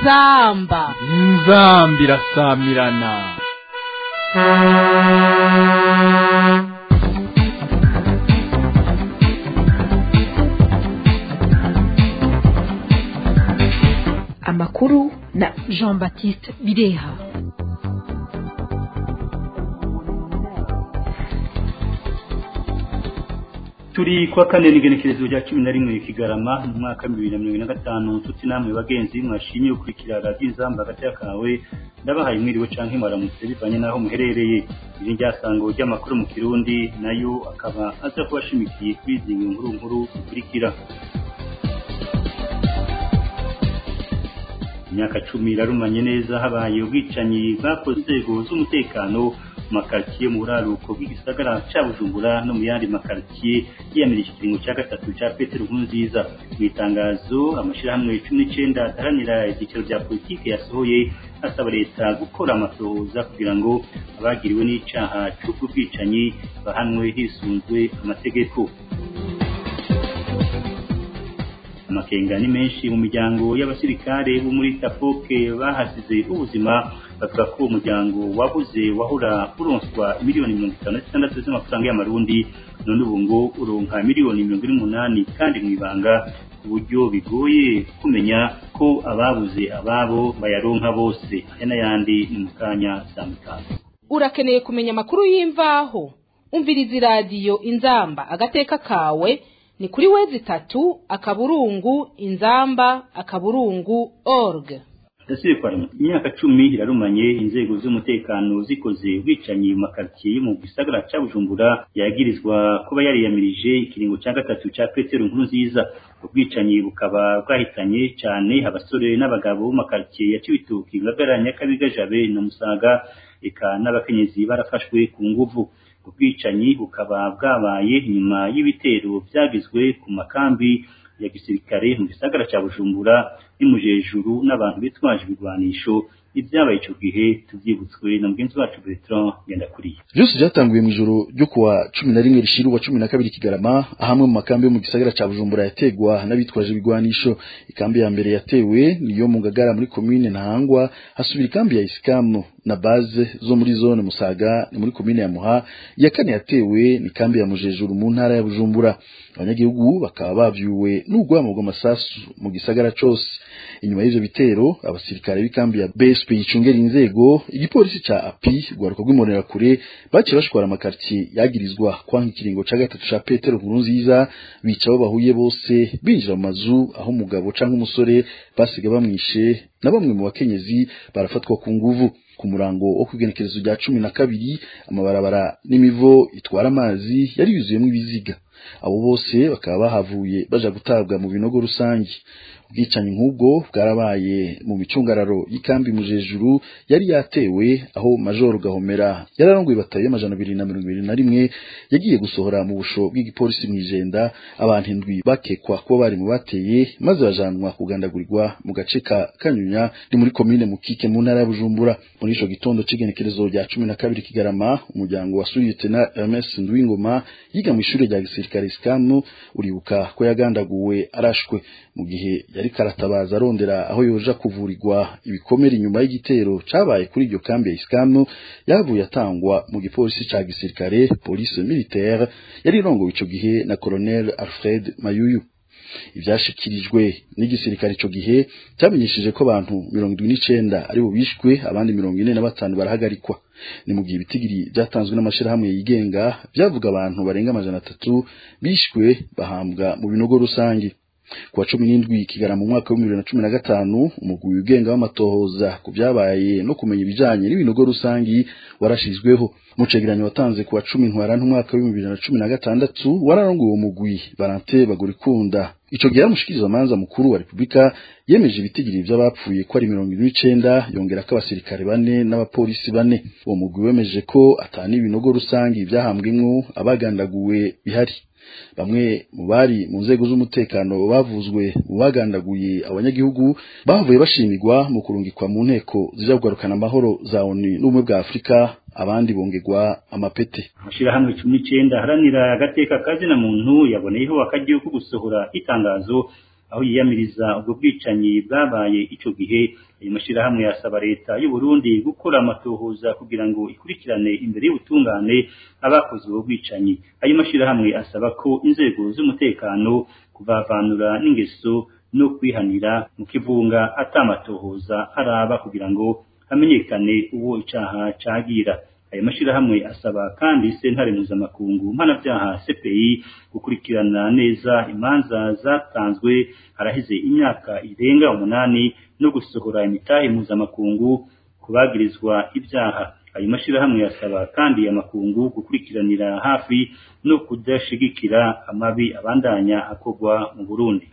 inzamba inzamba irasamirana amakuru na jean baptiste bireha turi kwa kane n'igenekerezo rya cumi na rimwe kigarama mu mwaka bibiri na mirongo ine na gatanu tuti namwe bagenzi mwashimye gukurikira radiyo inzamba hagati y'akawe ndabahaye mwiriwe canke mwaramutse bivanye n'aho muherereye iri ryasango ry'amakuru mu kirundi nayo akaba aza kubashimikiye kuri izi nkuru nkuru zikurikira imyaka cumi irarumanye neza habaye ubwicanyi bwakoze inzego z'umutekano mu makaritsiye mu buraruko bw'igisagara cya bujumbura no mu yandi makaritsiye yiyamirije ikiringo cya gatatu cya petero nkurunziza mu itangazo amashyirahamwe cumi n'icyenda adaharanira ibyicaro bya politiki yasohoye asaba leta gukora amatohoza kugira ngo abagiriwe n'icyaha cy'ubwo bwicanyi bahanwe hisunzwe amategeko amakenga ni menshi mu miryango y'abasirikare bo muri tapoke bahasize ubuzima bavuga ko uwo muryango wabuze wahora uronswa miliyoni mirongo itanu na zitandatu z'amafaranga y'amarundi none ubu ngo uronka miliyoni mirongo ine n'umunani kandi mu ibanga ku buryo bigoye kumenya ko ababuze ababo bayaronka bose aya n'ayandi ni mu kanya saa mutanu urakeneye kumenya amakuru y'imvaho umviriza iradiyo inzamba agateka kawe ni kuri wezi itatu akaburungu inzamba akaburungu org ndasubire kwa imyaka cumi irarumanye inzego z'umutekano zikoze ubwicanyi mu makaritsiye yo mu gisagara cya bujumbura yagirizwa kuba yariyamirije ikiringo cya gatatu cya petero nkuru nziza ubwicanyi bukaba bwahitanye cyane abasore n'abagabo mu makaritsiye ya cibitoki ngagara nyakabiga jabe na musaga eka n'abakenyezi barafashwe ku nguvu ubwicanyi bukaba bwabaye nyuma y'ibitero byagizwe ku makambi ya gisirikare mu gisagara cya bujumbura n'imujejuru n'abantu bitwaje ibigwanisho ibyabaye icyo gihe tubyibutswe na mugenzi wacu Bertrand Ngendakuriye byose byatanguye mu ijoro ryo kuwa cumi na rimwe rishiru wa cumi na kabiri kigarama ahamwe mu makambi yo mu gisagara ca bujumbura yategwa n'abitwaje ibigwanisho ikambi ya mbere yatewe niyo mu ngagara muri komine ntahangwa hasubira ikambi ya isikamu na baze zo muri zone musaga ni muri komine ya muha iya kane yatewe ni kambi ya mujejuru mu ntara ya bujumbura abanyagihugu bakaba bavyuwe n'urwamo rw'amasasu mu gisagara cose inyuma y'ivyo bitero abasirikare b'ikambi ya BSP yicungera inzego igipolisi ca API rwaruka rw'imonera kure baciye bashwara amakartier yagirizwa kwanka ikiringo ca gatatu ca Petero Nkurunziza bica abo bahuye bose binjira mu mazu aho umugabo canke umusore basiga bamwishe na bamwe mu bakenyezi barafatwa ku nguvu ku murango wo kwigenekerezo rya cumi na kabiri amabarabara n'imivo itwara amazi yari yuzuyemo ibiziga abo bose bakaba bahavuye baja gutabwa mu binogo rusange ubwicanyi nk'ubwo bwarabaye mu micungararo y'ikambi mujejuru yari yatewe aho majoro gahomera yararongoye batayo y'amajana abiri na mirongo ibiri na rimwe yagiye gusohora mu busho bw'igipolisi mw'ijenda abantu indwi bakekwa kuba bari mu bateye maze bajanwa kugandagurirwa mu gace ka kanyunya ni muri komine mukike mu ntara ya bujumbura muri ico gitondo c'igenekerezo rya cumi na kabiri kigarama umuryango wa suriyete na ms ndwingoma yiga mu ishure rya gisirikare sikamu uribuka ko yagandaguwe arashwe mu gihe yari karatabaza arondera aho yoja kuvurirwa ibikomere inyuma y'igitero cabaye kuri iryo kambi ya isikamu yavuye atangwa mu gipolisi ca gisirikare police militaire yari irongowe ico gihe na colonel alfred mayuyu ivyashikirijwe n'igisirikare ico gihe cyamenyesheje ko abantu mirongo indwi n'icenda ari bo bishwe abandi mirongo ine na batanu barahagarikwa ni mu gihe ibitigiri byatanzwe n'amashirahamwe yigenga byavuga abantu barenga amajana atatu bishwe bahambwa mu binogo rusange kuwa cumi n'indwi kigara mu mwaka w'ibihumbi bibiri na cumi na gatanu umugwi wigenga w'amatohoza ku byabaye no kumenya ibijanye n'ibinogo rusangi warashizweho mu cegeranyo watanze kuwa cumi ntwarante umwaka w'ibihumbi bibiri na cumi na gatandatu wararongoye uwo mugwi barante bagurikunda ico gihe umushikiriza manza mukuru wa Republika yemeje ibitigiri vy'abapfuye ko ari mirongo ine n'icenda yongera ko abasirikare bane n'abapolisi bane uwo mugwi wemeje ko atani ibinogo rusangi vyahambwemwo abagandaguwe bihari bamwe mu bari mu nzego z'umutekano bavuzwe mu bagandaguye abanyagihugu bavuye bashimirwa mu kurungikwa mu nteko zija kugarukana amahoro za ONU n'ubumwe bwa Afurika abandi bongerwa amapete amashirahamwe cumi n'icenda aharanira agateka kazina muntu yaboneyeho akaryo ko gusohora itangazo aho yiyamiriza ubwo bwicanyi bwabaye ico gihe ayo mashirahamwe yasaba leta y'u Burundi gukora amatohoza kugira ngo ikurikirane imbere y'ubutungane abakoze ubwo bwicanyi ayo mashirahamwe asaba ko inzego z'umutekano kuvavanura n'ingeso no kwihanira mu kivunga atamatohoza araba kugira ngo hamenyekane uwo icaha cagira ayo mashirahamwe asaba kandi sentare mpuzamakungu mpanavyaha CPI gukurikirana neza imanza zatanzwe haraheze imyaka irenga umunani no gusohora imitahe mpuzamakungu kubagirizwa ibyaha ayo mashirahamwe yasaba kandi amakungu gukurikiranira hafi no kudashigikira amabi abandanya akorwa mu Burundi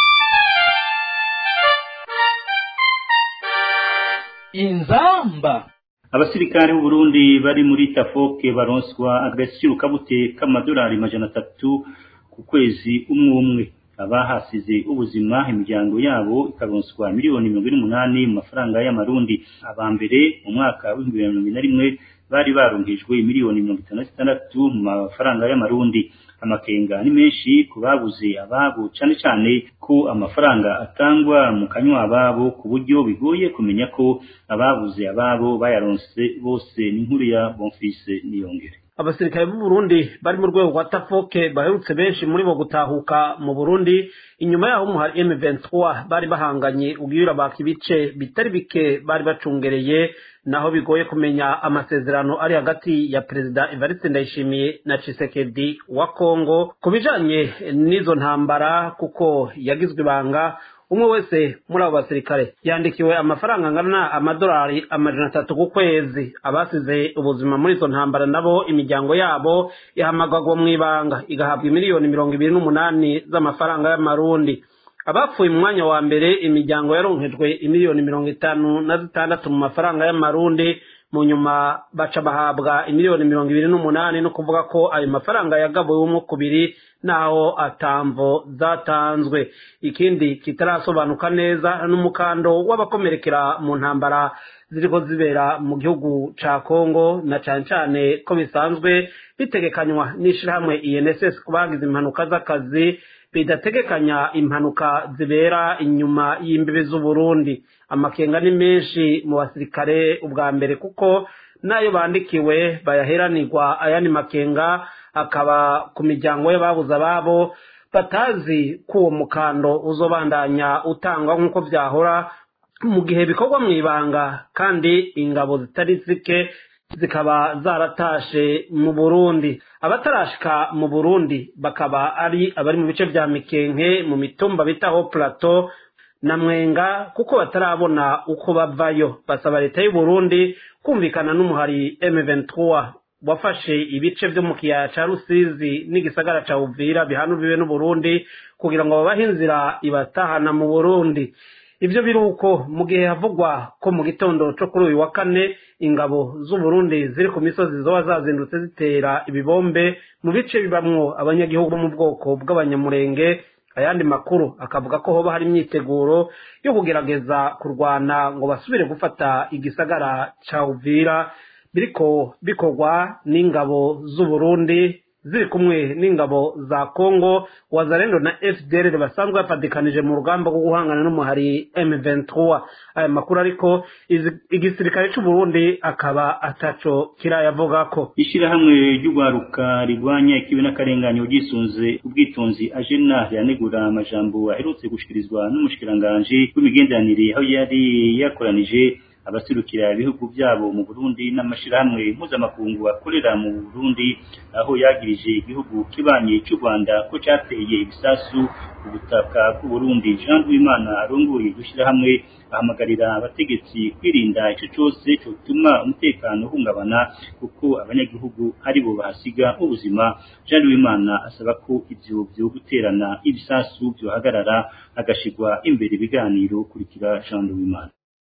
inzamba abasirikare b'u Burundi bari muri Tafoke baronswa agaciro kabute k'amadolari majana atatu ku kwezi umwe umwe abahasize ubuzima imiryango yabo ikaronswa miliyoni mirongo ine n'umunani mu mafaranga y'amarundi aba mbere mu mwaka w'ibihumbi bibiri na mirongo ine na rimwe bari baronkejwe miliyoni mirongo itanu na zitandatu mu mafaranga y'amarundi amakenga ni menshi ku babuze ababo cane cane ko amafaranga atangwa mu kanywa ababo ku buryo bigoye kumenya ko ababuze ababo bayaronse bose n'inkuru ya Bonfils Niyongere abasirikare b'u Burundi bari mu rwego rwa Tafoke baherutse benshi muri bo gutahuka mu Burundi inyuma yaho mu hari M23 bari bahanganye ubwira baka ibice bitari bike bari bacungereye naho bigoye kumenya amasezerano ari hagati ya perezida Evariste Ndayishimiye na Tshisekedi wa Kongo kubijanye n'izo ntambara kuko yagizwe ibanga umwe wese muri abo basirikare yandikiwe amafaranga angana amadolari amajana atatu ku kwezi abasize ubuzima muri izo ntambara nabo imiryango yabo ihamagagwa mu ibanga igahabwa miliyoni mirongo ibiri n'umunani z'amafaranga y'amarundi abapfuye mu mwanya wa mbere imiryango yaronkejwe imiliyoni mirongo itanu na zitandatu mu mafaranga y'amarundi mu nyuma baca bahabwa imiliyoni mirongo ibiri n'umunani no kuvuga ko ayo mafaranga yagabuwe umwe kubiri naho atamvo zatanzwe ikindi kitarasobanuka neza n'umukando w'abakomerekera mu ntambara ziriko zibera mu gihugu ca Kongo na cane cane ko bisanzwe bitegekanywa n'ishirahamwe INSS ku bagize impanuka z'akazi bidategekanya impanuka zibera inyuma y'imbibi z'Uburundi amakenga ni menshi mu basirikare ubwa mbere kuko nayo bandikiwe bayaheranirwa ayandi makenga akaba ku miryango y'ababuze ababo batazi ko uwo mukando uzobandanya utangwa nk'uko vyahora mu gihe bikorwa mu ibanga kandi ingabo zitari zike zikaba zaratashe mu Burundi abatarashika mu Burundi bakaba ari abari mu bice vya Mikenke mu mitumba bitaho plateau na mwenga kuko batarabona uko bavayo basaba leta y'u Burundi kumvikana n'umuhari M23 wafashe ibice vyo mu kiyaya ca Rusizi n'igisagara ca Uvira bihanuriwe n'u Burundi kugira ngo babahe inzira ibatahana mu Burundi ivyo biruko mu gihe havugwa ko mu gitondo co kuri uyu wa kane ingabo z'u Burundi ziri ku misozi zoba zazindutse zitera ibibombe mu bice bibamwo abanyagihugu bo mu bwoko bw'abanyamurenge ayandi makuru akavuga ko hoba hari imyiteguro yo kugerageza kurwana ngo basubire gufata igisagara ca Uvira biriko bikorwa n'ingabo z'u Burundi ziri kumwe n'ingabo za Congo wazalendo na FDLR basanzwe bafatikanije mu rugamba rwo guhangana n'umuhari M23 aya makuru ariko igisirikare cy'u Burundi akaba ataco kirayavuga ko ishirahamwe ry'ugwaruka rigwanya ikibi n'akarenganyo gisunze ubwitonzi ajena yanegura amajambo aherutse gushikirizwa n'umushikiranganje w'imigenderanire aho yari yakoranije abasirukira ibihugu byabo mu Burundi n'amashirahamwe mpuzamakungu akorera mu Burundi aho yagirije igihugu kibanye cy'u Rwanda ko cyateye ibisasu ku butaka bw'u Burundi Jean Duimana arongoye gushyirahamwe ahamagarira abategetsi kwirinda ico cyose cyotuma umutekano uhungabana kuko abanyagihugu ari bo bahasiga ubuzima Jean Duimana asaba ko ivyo byo guterana ibisasu byohagarara agashigwa imbere ibiganiro kurikira Jean Duimana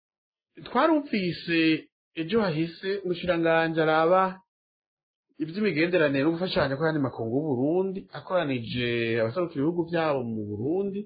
twarumvise ejo hahise umushiranganji araba iby'imigenderanire no gufashanya kw'ayandi makungu y'uburundi akoranije abaserukira ibihugu byabo mu burundi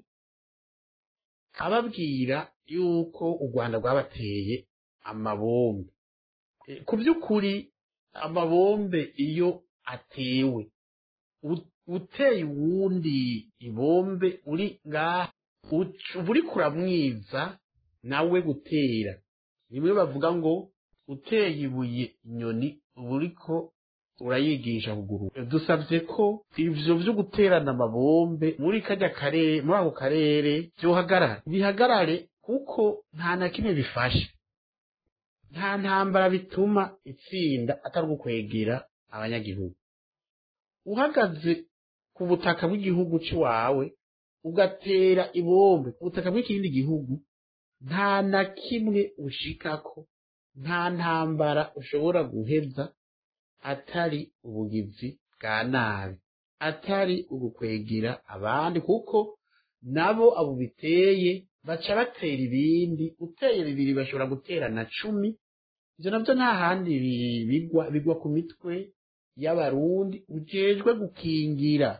ababwira yuko u rwanda rwabateye amabombe ku by'ukuri amabombe iyo atewe uteye uwundi ibombe uri ngaha uca- uba uriko uramwiza nawe gutera rimwe bavuga ngo uteye ibuye inyoni uba uriko urayigisha kuguruka dusabye ko ivyo vyo guterana amabombe muri kajya karere muri ako karere vyohagarara bihagarare kuko nta na kimwe bifasha nta ntambara bituma itsinda atari ugukwegera abanyagihugu uhagaze ku butaka bw'igihugu cy'iwawe ugatera ibombe ku butaka bw'ikindi gihugu nta na kimwe ushikako nta ntambara ushobora guheza atari ubugizi bwa nabi atari ugukwegera abandi kuko nabo abo biteye baca batera ibindi uteye bibiri bashobora gutera na cumi ivyo navyo nta handi bi- bigwa bigwa ku mitwe y'abarundi ujejwe gukingira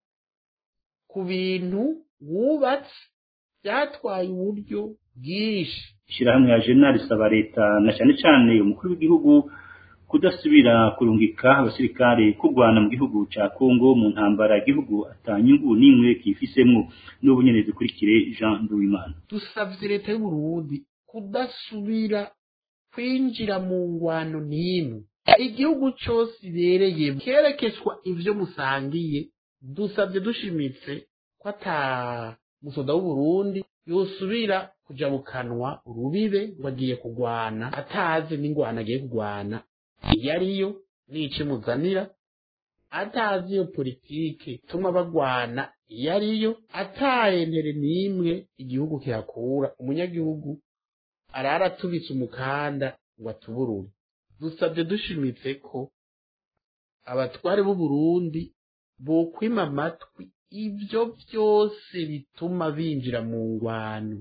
ku bintu wubatse byatwaye uburyo bwinshi ishyirahamwe ya jena risaba leta na cyane cyane umukuru w'igihugu kudasubira kurungika abasirikare kurwana mu gihugu cya kongo mu ntambara igihugu atanyungu n'imwe kifisemwo n'ubu nyene dukurikire jean nduwimana dusavye leta y'uburundi kudasubira kwinjira mu ngwano n'imwe igihugu cose ibereye kerekeswa ivyo musangiye dusavye dushimitse ko ata musoda w'uburundi yosubira kuja mu kanwa urubibe ngo agiye kugwana atazi n'ingwano agiye kugwana iyo ariyo n'ico imuzanira atazi iyo politike ituma bagwana iyo ariyo atayentere n'imwe igihugu kihakura umunyagihugu arara atubitse umukanda ngo atuburure dusabye dushimitse ko abatware b'uburundi bokwima amatwi ibyo byose bituma binjira mu ngwano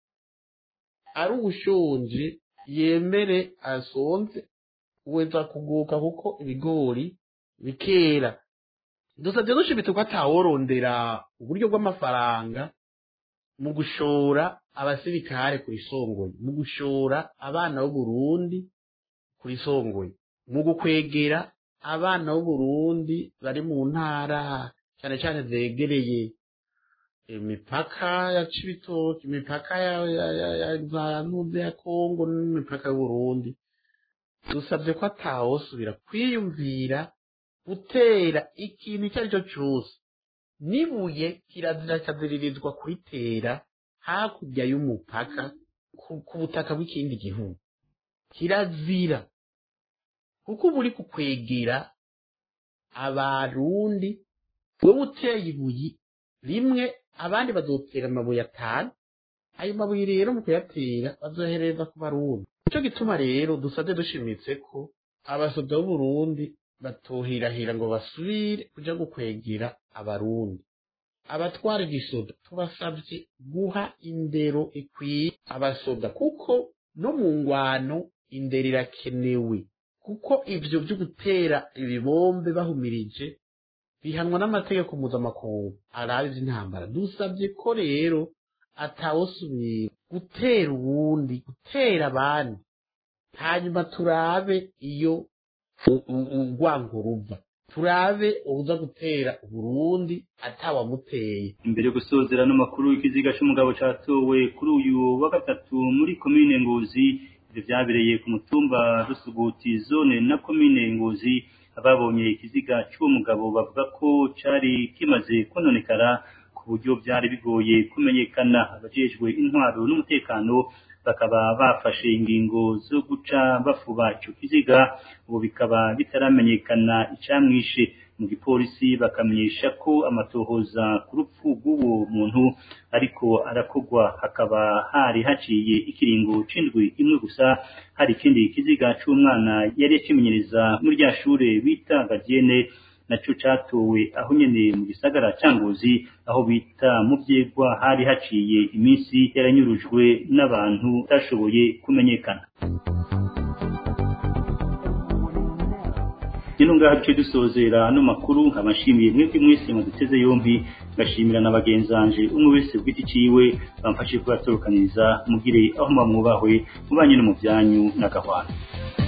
ari ubushonje yemere asonze weza kuguka kuko ibigori bikera dusabye dushimitse ko ataworondera uburyo bw'amafaranga mu gushora abasirikare ku isongoye mu gushora abana b'uburundi ku isongoye mu gukwegera abana b'uburundi bari mu ntara cyane cyane zegereye imipaka ya cibitoki imipaka ya ya ya ya za ntuze ya kongo n'imipaka y'uburundi dusabye ko atawosubira kwiyumvira gutera ikintu icyo ari cyo cyose nibuye kirazira kaziririzwa kuritera hakurya y'umupaka ku, ku butaka bw'ikindi gihugu kirazira kuko uba uri kukwegera abarundi wowe uteye ibuye rimwe abandi bazotera amabuye atanu ayo mabuye rero mu kuyatera bazohereza ku barundi nicyo gituma rero dusabye dushimitse ko abasoda b'uburundi batohirahira ngo basubire kuja gukwegera abarundi abatwara igisoda tubasabye guha indero ikwiye abasoda kuko no mu ngwano indero irakenewe kuko ivyo vyo gutera ibibombe bahumirije bihanwa n'amategeko mpuzamakungu arabe ivy'intambara dusabye ko rero atawosubira gutera uwundi gutera abandi hanyuma turabe iyo u- u- urwango ruva turabe uza gutera uburundi atawamuteye imbere yo gusozera n'amakuru y'ikiziga c'umugabo catowe kuri uyu wa gatatu muri komine ngozi ivyo vyabereye ku mutumba rusuguti zone na komine ngozi ababonye ikiziga c'uwo mugabo bavuga ko cari kimaze kononekara ku buryo vyari bigoye kumenyekana abajejwe intwaro n'umutekano bakaba bafashe ingingo zo guca bafuba ico kiziga ubu bikaba bitaramenyekana icamwishe mu gipolisi bakamenyesha ko amatohoza ku rupfu rw'uwo muntu ariko arakogwa hakaba hari haciye ikiringo c'indwi imwe gusa hari ikindi kiziga c'umwana yari yakimenyereza muri rya shure bita gadiene naco catowe aho nyene mu gisagara ca Ngozi aho bita mu vyegwa hari haciye iminsi yaranyurujwe n'abantu batashoboye kumenyekana Nino ngaha duce dusozera ano makuru nkabashimiye mwebwe mwese mwaduteze yombi ngashimira na bagenzanje umwe wese bw'iti ciwe bamfashije kubatorokaniriza mugire aho mwubahwe mubanye no mu byanyu n'agahwana